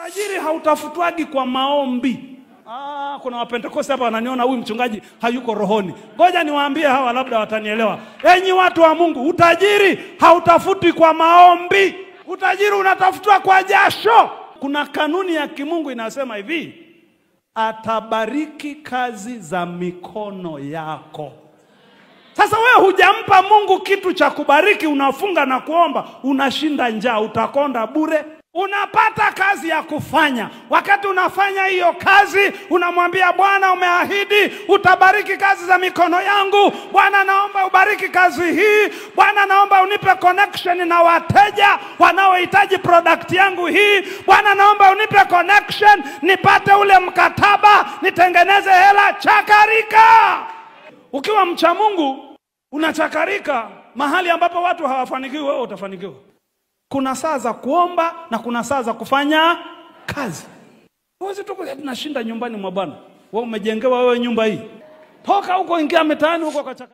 Utajiri hautafutwagi kwa maombi. Ah, kuna wapentekoste hapa wananiona huyu mchungaji hayuko rohoni. Ngoja niwaambie hawa, labda watanielewa. Enyi watu wa Mungu, utajiri hautafutwi kwa maombi. Utajiri unatafutwa kwa jasho. Kuna kanuni ya kimungu inasema hivi, atabariki kazi za mikono yako. Sasa wewe hujampa Mungu kitu cha kubariki, unafunga na kuomba, unashinda njaa, utakonda bure. Unapata kazi ya kufanya. Wakati unafanya hiyo kazi, unamwambia Bwana, umeahidi utabariki kazi za mikono yangu. Bwana, naomba ubariki kazi hii. Bwana, naomba unipe connection na wateja wanaohitaji product yangu hii. Bwana, naomba unipe connection, nipate ule mkataba, nitengeneze hela. Chakarika. Ukiwa mcha Mungu unachakarika mahali ambapo watu hawafanikiwi, wewe utafanikiwa. Kuna saa za kuomba na kuna saa za kufanya kazi. Huwezi tu kusema tunashinda nyumbani mwa Bwana. Wewe umejengewa wewe nyumba hii, toka huko, ingia mitaani huko kachaka